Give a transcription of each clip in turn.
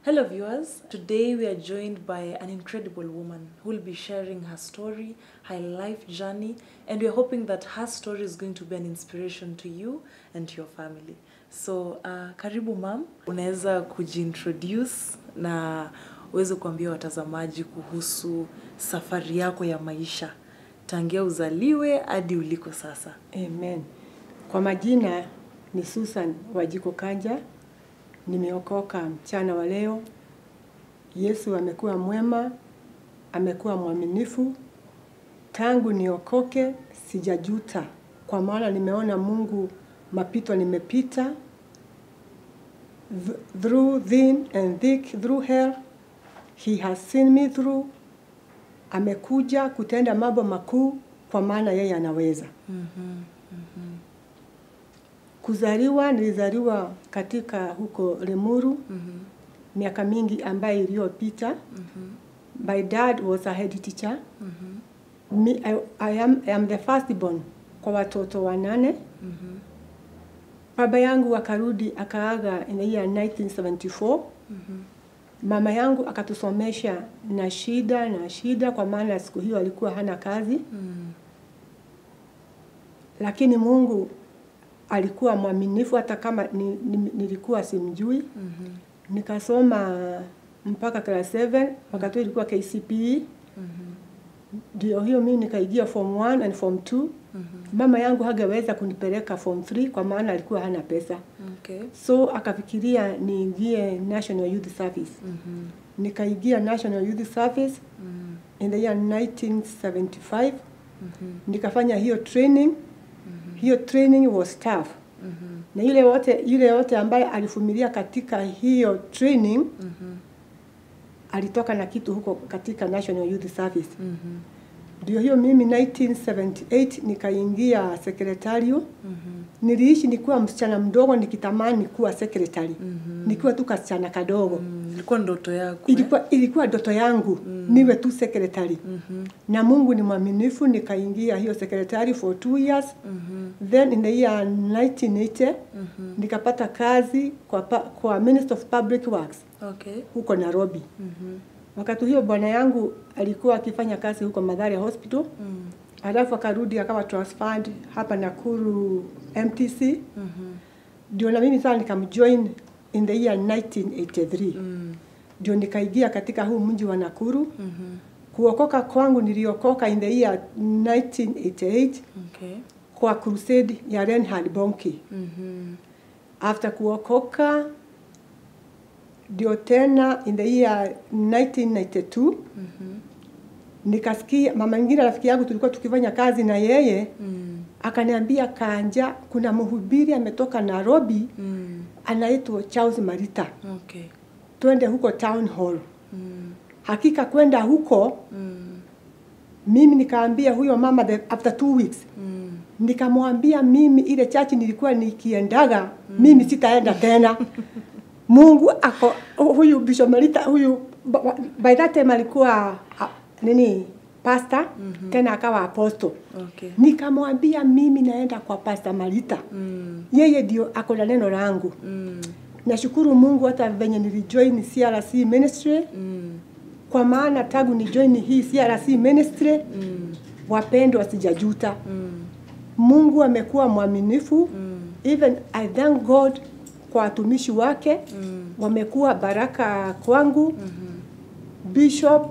Hello, viewers. Today we are joined by an incredible woman who will be sharing her story, her life journey, and we're hoping that her story is going to be an inspiration to you and to your family. So, uh, karibu mam, unaweza kujiintroduce na uweze kuambia watazamaji kuhusu safari yako ya maisha tangia uzaliwe hadi uliko sasa. Amen. Kwa majina ni Susan Wajiko Kanja, nimeokoka mchana wa leo. Yesu amekuwa mwema, amekuwa mwaminifu. Tangu niokoke sijajuta, kwa maana nimeona Mungu mapito nimepita Th- through thin and thick, through hell he has seen me through. Amekuja kutenda mambo makuu, kwa maana yeye anaweza. Kuzaliwa, nilizaliwa katika huko Lemuru miaka mingi ambayo iliyopita. My dad was a head teacher. Me, I, I, am, I am the firstborn kwa watoto wanane. Baba yangu akarudi akaaga in the year 1974. Mama yangu akatusomesha na shida na shida, kwa maana siku hiyo alikuwa hana kazi lakini Mungu alikuwa mwaminifu hata kama ni, ni, nilikuwa simjui. Nikasoma mpaka class 7 wakati huo ilikuwa KCPE. Ndio hiyo mimi nikaingia form 1 and form 2. Mama yangu hageweza kunipeleka form 3 kwa maana alikuwa hana pesa, Okay. so akafikiria niingie National Youth Service. Nikaingia National Youth Service in the year 1975 nikafanya hiyo training hiyo training was tough na yule wote yule wote ambaye alifumilia katika hiyo training alitoka na kitu huko katika National Youth Service ndio hiyo mimi 1978 nikaingia sekretario niliishi nikiwa msichana mdogo nikitamani kuwa sekretari nikiwa tu kasichana kadogo Mm, ilikuwa ndoto yako. eh? ilikuwa ilikuwa ndoto yangu niwe tu secretary na Mungu ni mwaminifu, nikaingia hiyo secretary for two years then in the year 1980 nikapata kazi kwa, pa, kwa Minister of Public Works Okay. huko Nairobi. Wakati hiyo bwana yangu alikuwa akifanya kazi huko Mathare Hospital alafu akarudi akawa transferred hapa Nakuru MTC ndio na mimi sasa nikamjoin in the year 1983 ndio nikaingia katika huu mji wa Nakuru. Kuokoka kwangu niliokoka in the year 1988 Okay. kwa crusade ya Reinhard Bonnke. After kuokoka ndio tena in the year 1992 nikasikia mama mwingine rafiki yangu tulikuwa tukifanya kazi na yeye akaniambia, Kanja, kuna mhubiri ametoka Nairobi anaitwa Charles Marita, Okay. twende huko town hall. Hakika kwenda huko mimi nikaambia huyo mama the, after two weeks nikamwambia mimi ile chachi nilikuwa nikiendaga mimi sitaenda tena. Mungu ako huyu Bishop Marita huyu ba- ba- by that time alikuwa ah, nini pastor tena akawa apostle. Okay. Nikamwambia mimi naenda kwa Pastor Marita. Yeye ndio ako na neno langu. Nashukuru Mungu hata venye nilijoin CRC ministry kwa maana tangu ni join hii CRC ministry wapendwa, sijajuta. Mungu amekuwa mwaminifu even I thank God kwa watumishi wake wamekuwa baraka kwangu Bishop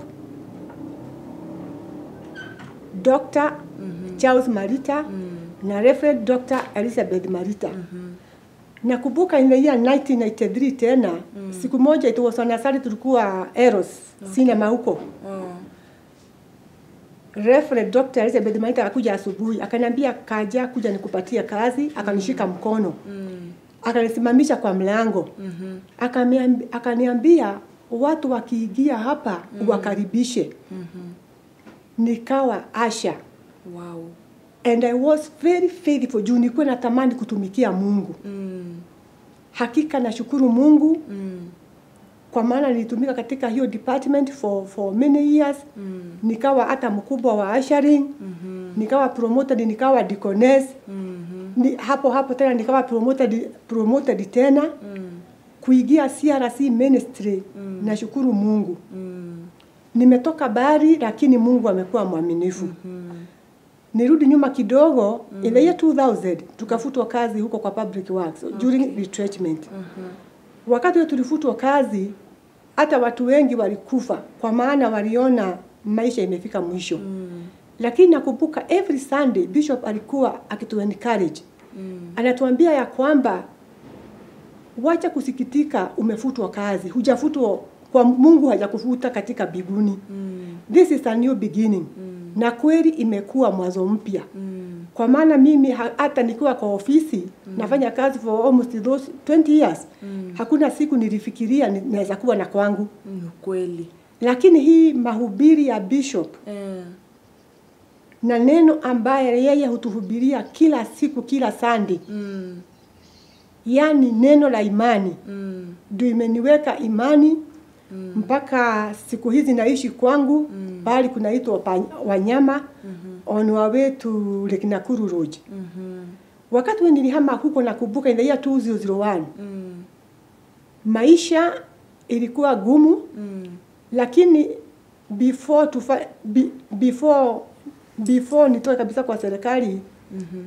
Dr. Charles Marita na Reverend Dr. Elizabeth Marita. Nakumbuka in the year 1993 tena siku moja it was on a Saturday tulikuwa Eros cinema huko. Oh. Reverend Dr. Elizabeth Marita akakuja asubuhi akaniambia kaja kuja nikupatie kazi, akanishika mkono akanisimamisha kwa mlango Akaniambi- akaniambia watu wakiingia hapa wakaribishe. Nikawa asha Wow. and I was very faithful juu nilikuwa natamani kutumikia Mungu. Mm. Hakika nashukuru Mungu Mm. kwa maana nilitumika katika hiyo department for, for many years Mm. nikawa hata mkubwa wa ushering nikawa promoted nikawa deaconess Mhm. ni, hapo hapo tena nikawa promoted, promoted tena kuingia CRC ministry Mm. nashukuru Mungu. Mm. Nimetoka bari, lakini Mungu amekuwa mwaminifu. Mm. Nirudi nyuma kidogo, in the year 2000 tukafutwa kazi huko kwa public works during retrenchment. Wakati huo tulifutwa kazi, hata watu wengi walikufa kwa maana waliona maisha imefika mwisho. Mm. Lakini nakumbuka every Sunday bishop alikuwa akitu encourage. Mm. Anatuambia ya kwamba wacha kusikitika, umefutwa kazi, hujafutwa kwa Mungu hajakufuta katika biguni. Mm. This is a new beginning. Mm. Na kweli imekuwa mwanzo mpya. Mm. Kwa maana mimi ha- hata nikiwa kwa ofisi nafanya kazi for almost those 20 years. Mm. Hakuna siku nilifikiria ni- naweza kuwa na kwangu. Mm. Kweli. Lakini hii mahubiri ya bishop Eh. na neno ambaye yeye hutuhubiria kila siku kila Sunday, Mm. yani neno la imani Mm. ndio imeniweka imani Mm. mpaka siku hizi naishi kwangu Mm. pahali kunaitwa pa- Wanyama Mhm. on our way to Lake Nakuru Road. Mhm. Wakati we nilihama huko nakumbuka in the year 2001 Mm. maisha ilikuwa gumu, Mm. lakini before tufa, be, before before nitoke kabisa kwa serikali, Mhm.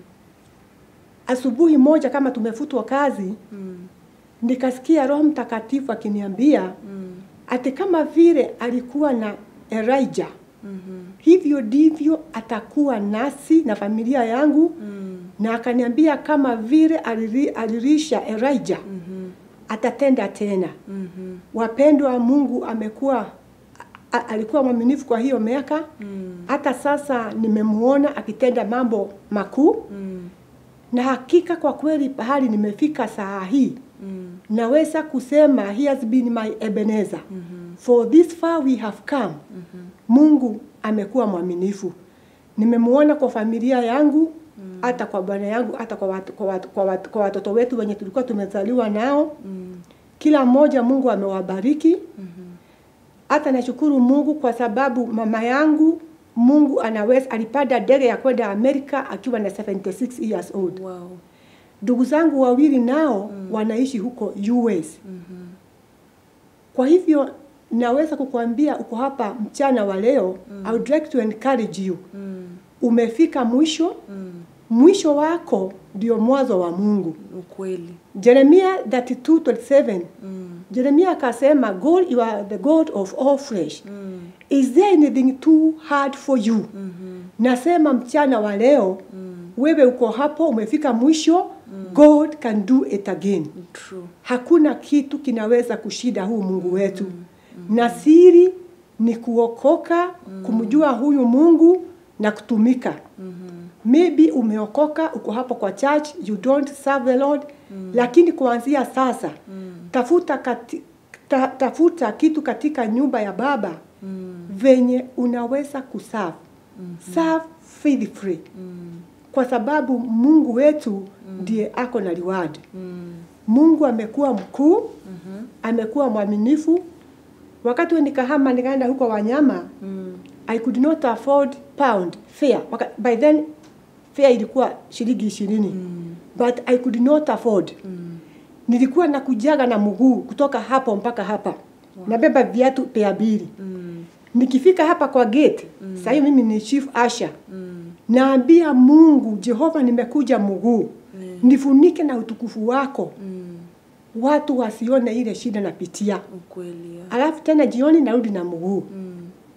asubuhi moja kama tumefutwa kazi, Mm. nikasikia Roho Mtakatifu akiniambia Mm. ati kama vile alikuwa na Elijah Mhm. hivyo ndivyo atakuwa nasi na familia yangu, Mm. na akaniambia kama vile aliri- alirisha Elijah Mhm. atatenda tena. Mhm. Wapendwa wa Mungu amekuwa a- alikuwa mwaminifu kwa hiyo miaka. Mm. Hata sasa nimemuona akitenda mambo makuu, Mm. na hakika kwa kweli pahali nimefika saa hii Mm. naweza kusema he has been my Ebenezer. Mhm. For this far we have come. Mhm. Mungu amekuwa mwaminifu. Nimemuona kwa familia yangu hata kwa bwana yangu hata kwa watu, kwa, watu, kwa, watu, kwa watoto wetu wenye tulikuwa tumezaliwa nao. Mm. Kila mmoja Mungu amewabariki. Mhm. Hata nashukuru Mungu kwa sababu mama yangu Mungu anaweza alipanda ndege ya kwenda Amerika akiwa na 76 years old. Wow. Ndugu zangu wawili nao wanaishi huko US. Mhm. Kwa hivyo naweza kukuambia uko hapa mchana wa leo, I would like to encourage you. Mm. Umefika mwisho, Mm. mwisho wako ndio mwanzo wa Mungu. Ukweli. Jeremia 32:27 Mm. Jeremia akasema, God, you are the God of all flesh. Mm. Is there anything too hard for you? Mhm. Nasema mchana wa leo Mm. wewe uko hapo, umefika mwisho. God can do it again. True. Hakuna kitu kinaweza kushida huu Mungu wetu. Na siri ni kuokoka, kumjua huyu Mungu na kutumika. Mhm. Maybe umeokoka, uko hapo kwa church, you don't serve the Lord, lakini kuanzia sasa Mm. tafuta kati, ta, tafuta kitu katika nyumba ya Baba Mm. venye unaweza kuserve. Serve faithfully Mm. kwa sababu Mungu wetu ndiye ako na reward. Mm. Mungu amekuwa mkuu, Mhm. amekuwa mwaminifu. Wakati we nikahama nikaenda huko Wanyama, Mm. I could not afford pound fare. Waka, by then fare ilikuwa shilingi ishirini Mm. but I could not afford. Mm. Nilikuwa nakujaga na mguu kutoka hapo mpaka hapa, nabeba viatu pea mbili. Mm. Nikifika hapa kwa gate mm. sasa mimi ni chief usher Mm. naambia Mungu Jehova, nimekuja mguu Mm. nifunike na utukufu wako, Mm. watu wasione ile shida napitia. Ukweli. ya. Alafu tena jioni narudi na mguu. Mm.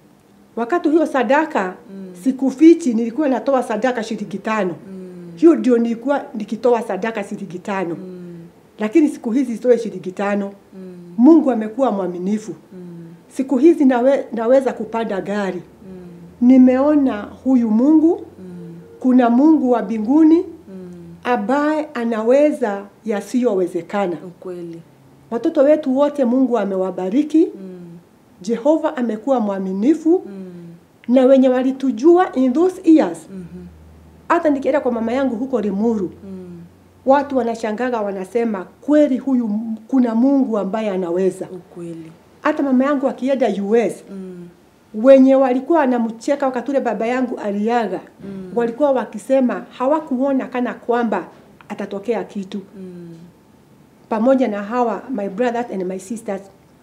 Wakati huyo sadaka Mm. sikufichi, nilikuwa natoa sadaka shilingi tano. Mm. Hiyo ndio nilikuwa nikitoa sadaka shilingi tano, Mm. lakini siku hizi sitoe shilingi tano. Mm. Mungu amekuwa mwaminifu. Mm. Siku hizi nawe, naweza kupanda gari. Mm. Nimeona huyu Mungu, Mm. kuna Mungu wa mbinguni Mm. ambaye anaweza yasiyowezekana. Ukweli. Watoto wetu wote Mungu amewabariki. Mm. Jehova amekuwa mwaminifu Mm. na wenye walitujua in those years. Mhm. Hata nikienda kwa mama yangu huko Limuru, Mm. watu wanashangaga, wanasema kweli huyu m- kuna Mungu ambaye anaweza. Ukweli. Hata mama yangu akienda US, Mm. wenye walikuwa wanamcheka wakati ule baba yangu aliaga, Mm. walikuwa wakisema hawakuona kana kwamba atatokea kitu. Mm. Pamoja na hawa my brothers and my sisters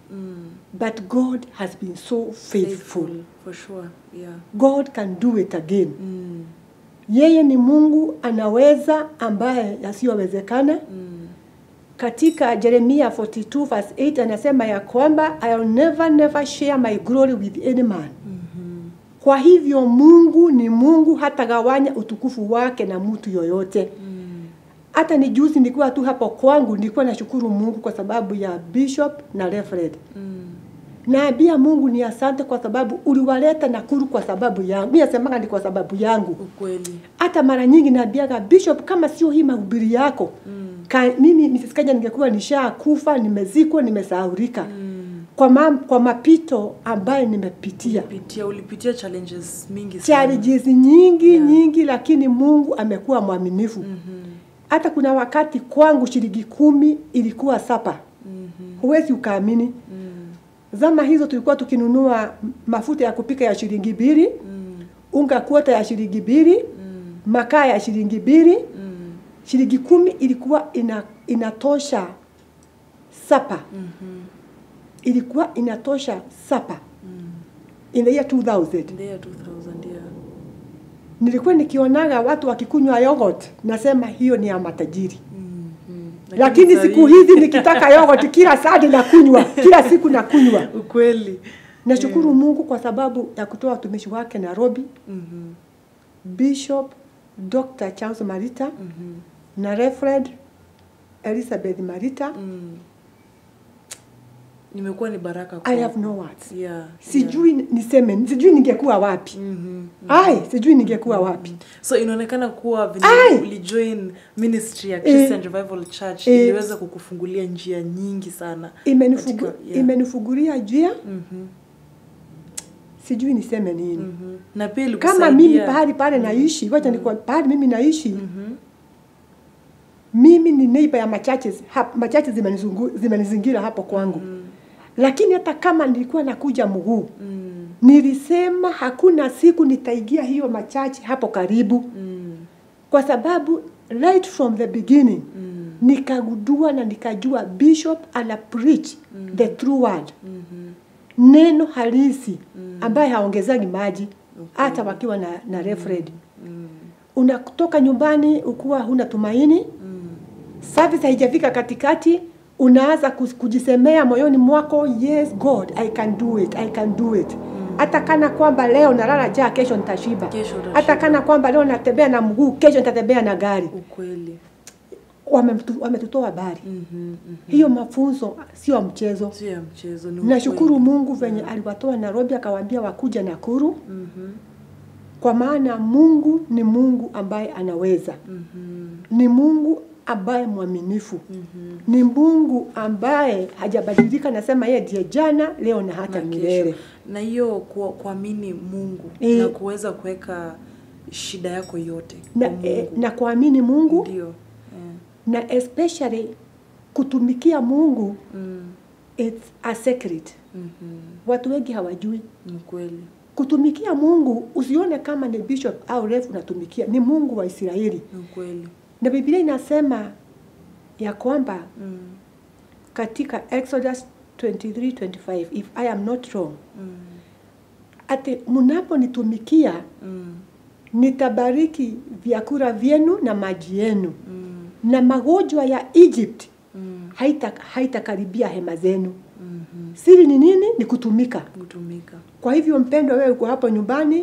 Mm. but God has been so faithful. For sure. Yeah. God can do it again. Mm. Yeye ni Mungu anaweza ambaye yasiyowezekana. Mm. Katika Jeremia 42 verse 8 anasema ya kwamba I'll never never share my glory with any man. Mhm. Kwa hivyo Mungu ni Mungu, hatagawanya utukufu wake na mtu yoyote. Mm. Hata ni juzi nilikuwa tu hapo kwangu, nilikuwa nashukuru Mungu kwa sababu ya bishop na reverend. Mm. Naambia Mungu ni asante kwa sababu uliwaleta Nakuru kwa sababu yangu. Mimi nasemaga ni kwa sababu yangu. Ukweli. Hata mara nyingi naambiaga bishop, kama sio hii mahubiri yako Mm. ka, mimi Mrs. Kanya ningekuwa nishakufa, nimezikwa, nimesahaulika Mm. kwa, ma, kwa mapito ambayo nimepitia Ulipitia, ulipitia challenges mingi sana. challenges nyingi Yeah. nyingi, lakini Mungu amekuwa mwaminifu. Mhm. Hata kuna wakati kwangu shilingi kumi ilikuwa sapa, Mhm. huwezi ukaamini. Mm. Zama hizo tulikuwa tukinunua mafuta ya kupika ya shilingi mbili, Mm. unga kuota ya shilingi mbili, Mm. makaa ya shilingi mbili. Mm. Shilingi kumi ilikuwa ina, inatosha sapa, Mhm. ilikuwa inatosha sapa Mm. in the year 2000. Ndio 2000 yeah. Nilikuwa nikionaga watu wakikunywa yogurt, nasema hiyo ni ya matajiri. Mhm. lakini saa siku hii- hizi nikitaka yogurt kila saa nakunywa, kila siku nakunywa. ukweli. Nashukuru Mungu kwa sababu ya kutoa watumishi wake Nairobi, Mhm. Bishop Dr. Charles Marita Mhm. na Reverend Elizabeth Marita. Mm. Nimekuwa ni baraka I kwangu. have no words. Yeah. Sijui niseme, sijui ningekuwa wapi. Yeah. Mhm. Ai, sijui ningekuwa wapi. So inaonekana kuwa vile Ai! ulijoin ministry ya Christian Revival Church Eh. iliweza kukufungulia njia nyingi sana. Imenifugu, Katika- yeah. imenifungulia njia, Mhm. sijui niseme nini. Mhm. Na pia Kama mimi ilikusaidia- pahali pale naishi, wacha ni kwa pahali mimi naishi, Mhm. mimi ni neighbor ya machaches hap, machaches zimenizungu- zimenizingira hapo kwangu Mm. lakini hata kama nilikuwa nakuja mguu Mm. nilisema hakuna siku nitaingia hiyo machache hapo karibu Mm. kwa sababu right from the beginning Mm. nikagundua na nikajua bishop ana preach the true word Mhm. neno halisi ambaye haongezagi maji hata wakiwa na, na referred Mm. unatoka nyumbani ukuwa huna tumaini Mm. service haijafika katikati unaanza kus- kujisemea moyoni mwako yes god i can do it i can do it hata kana kwamba leo nalala jaa kesho nitashiba Kesho utashiba. hata kana kwamba leo natembea na mguu kesho nitatembea na gari Ukweli. Wametu- wametutoa habari Mhm. Mhm. hiyo mafunzo sio mchezo Sio ya mchezo ni nashukuru ukweli. mungu venye aliwatoa nairobi akawaambia wakuja nakuru Mhm. kwa maana mungu ni mungu ambaye anaweza Mhm. ni mungu ambaye mwaminifu Mhm. ni mungu ambaye hajabadilika nasema yeye ndiye jana leo na hata Na milele kesho. na hiyo ku- kuamini mungu Eh. na kuweza kuweka shida yako yote na, kwa eh, mungu na kuamini mungu ndio eh. na especially kutumikia mungu mm. it's a secret Mhm. watu wengi hawajui ni kweli kutumikia mungu usione kama ni bishop au refu unatumikia ni mungu wa israeli ni kweli na biblia inasema ya kwamba mm. katika exodus 23:25 if i am not wrong Mm. ati mnaponitumikia Mm. nitabariki vyakula vyenu na maji yenu Mm. na magonjwa ya Egypt Mm. haita haitakaribia hema zenu. Mhm. Siri ni nini? Ni kutumika. kutumika Kwa hivyo mpendwa, wewe uko hapo nyumbani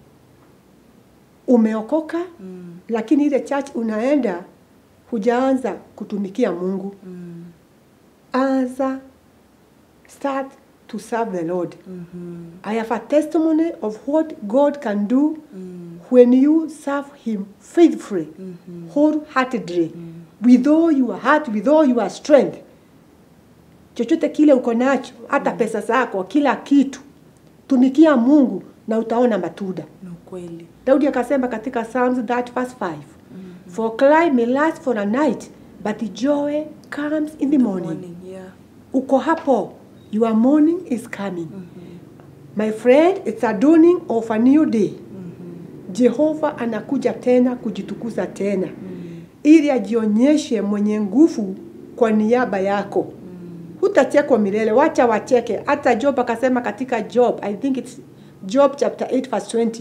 umeokoka, mm. lakini ile church unaenda hujaanza kutumikia Mungu. Mm. Anza, start to serve the Lord. Mhm. I have a testimony of what God can do Mm. when you serve Him faithfully, Mhm. wholeheartedly, with all your heart, with all your strength. Chochote kile uko nacho, hata pesa zako, kila kitu, tumikia Mungu na utaona matunda. ni ukweli Daudi akasema katika Psalms that verse 5, for cry may last for a night, but joy comes in the morning. morning yeah Uko hapo, your morning is coming. My friend, it's a dawning of a new day. Jehova anakuja tena kujitukuza tena ili ajionyeshe mwenye nguvu kwa niaba yako. hutachekwa milele wacha wacheke hata job akasema katika job i think it's job chapter 8 verse 20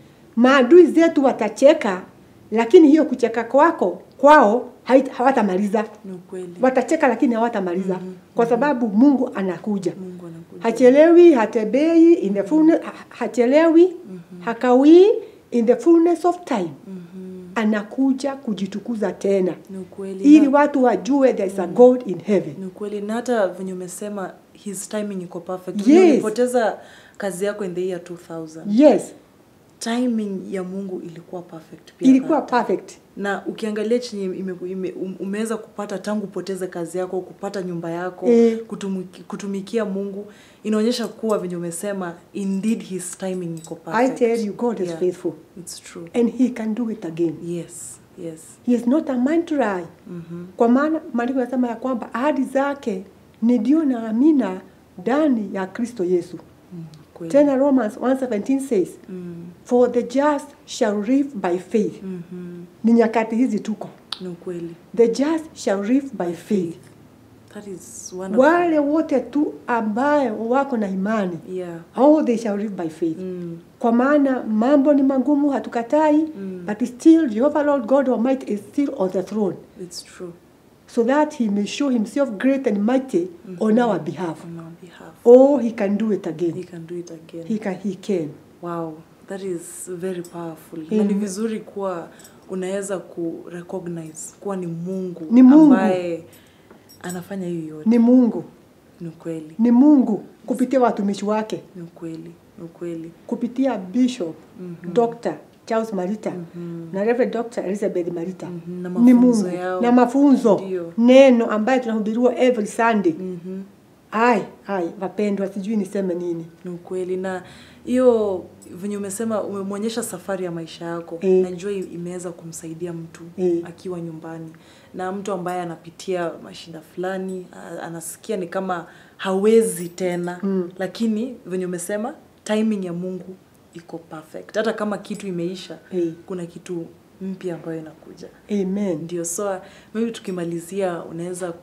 maadui zetu watacheka lakini hiyo kucheka kwako kwao hait- hawatamaliza Ni ukweli. watacheka lakini hawatamaliza Mhm, kwa sababu mungu anakuja Mungu anakuja. hachelewi hatembei in the fullness, ha- hachelewi hakawii in the fullness of time Mhm. anakuja kujitukuza tena Ni ukweli. ili Na- watu wajue there is a god in heaven ni ukweli na hata venye umesema his timing iko perfect Yes. Venye ulipoteza kazi yako in the year 2000 yes timing ya mungu ilikuwa perfect pia ilikuwa that. perfect na ukiangalia chenye ime, ime, um- umeweza kupata tangu upoteze kazi yako kupata nyumba yako Eh. kutumiki, kutumikia mungu inaonyesha kuwa venye umesema indeed his timing iko i perfect tell you god is Yeah, faithful it's true and he can do it again yes yes he is not a man to lie Mhm. kwa maana maandiko yanasema ya kwamba ahadi zake ni ndio na amina ndani ya kristo yesu Mm, kweli. tena romans 117 says Mm, for the just shall live by faith mhm. ni nyakati hizi tuko ni ukweli the just shall live by faith that is wonderful. wale wote tu ambaye wako na imani yeah all they shall live by faith mm. kwa maana mambo ni magumu hatukatai Mm. but still jehovah lord god almighty is still on the throne it's true so that he may show himself great and mighty on our behalf on our behalf oh he can do it he again can do it again he can, he can. wow that is very powerful na Mm. ni vizuri kuwa unaweza ku recognize kuwa ni mungu Ni Mungu. ambaye anafanya hiyo yote ni mungu ni ukweli ni mungu kupitia watumishi wake ni ukweli ni ukweli kupitia bishop Mhm. dr charles marita Mhm. na reverend dr elizabeth marita Mhm. na ni mafunzo mungu yao na mafunzo Ndio. neno ambaye tunahubiriwa every sunday Mhm. ai ai wapendwa sijui niseme nini ni ukweli na hiyo venye umesema umemwonyesha safari ya maisha yako Eh. najua i- imeweza kumsaidia mtu Eh. akiwa nyumbani na mtu ambaye anapitia mashida fulani a- anasikia ni kama hawezi tena Mm. lakini venye umesema timing ya mungu iko perfect hata kama kitu imeisha Eh. kuna kitu mpya ambayo inakuja amen ndio so maybe tukimalizia unaweza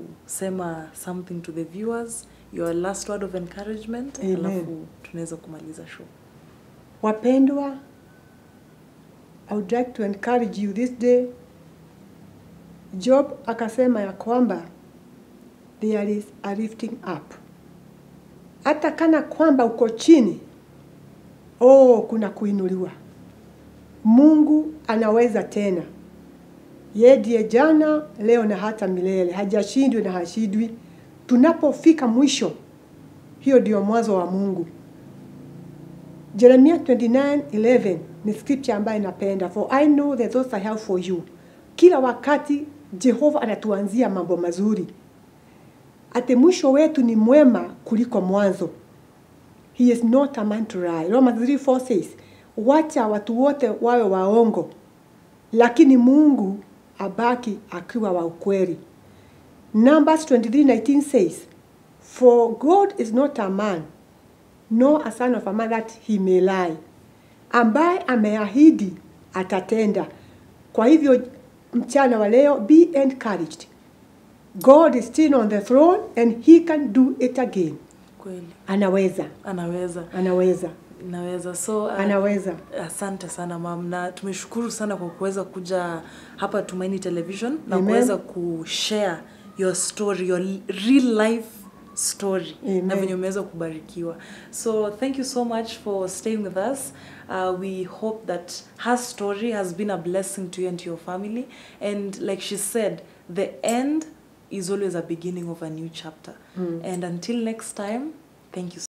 kusema something to the viewers your last word of encouragement Amen. alafu tunaweza kumaliza show wapendwa i would like to encourage you this day job akasema ya kwamba there is a lifting up hata kana kwamba uko chini oh kuna kuinuliwa mungu anaweza tena ye ndiye jana leo na hata milele hajashindwi na hashindwi tunapofika mwisho hiyo ndio mwanzo wa mungu Jeremia 29:11 ni scripture ambayo napenda for I know the thoughts I have for you. Kila wakati Jehova anatuanzia mambo mazuri. Ate mwisho wetu ni mwema kuliko mwanzo. He is not a man to lie. Romans 3:4 says, wacha watu wote wawe waongo, lakini Mungu abaki akiwa wa ukweli. Numbers 23:19 says, for God is not a man nor a son of a man that he may lie, ambaye ameahidi atatenda. Kwa hivyo mchana wa leo, be encouraged. God is still on the throne and he can do it again. kweli Anaweza, anaweza anaweza, naweza so uh, anaweza. asante sana mam na tumeshukuru sana kwa kuweza kuja hapa tumaini television na Amen. kuweza kushare your story your real life story Amen. na venye umeweza kubarikiwa so thank you so much for staying with us uh, we hope that her story has been a blessing to you and to your family and like she said the end is always a beginning of a new chapter Mm. and until next time thank you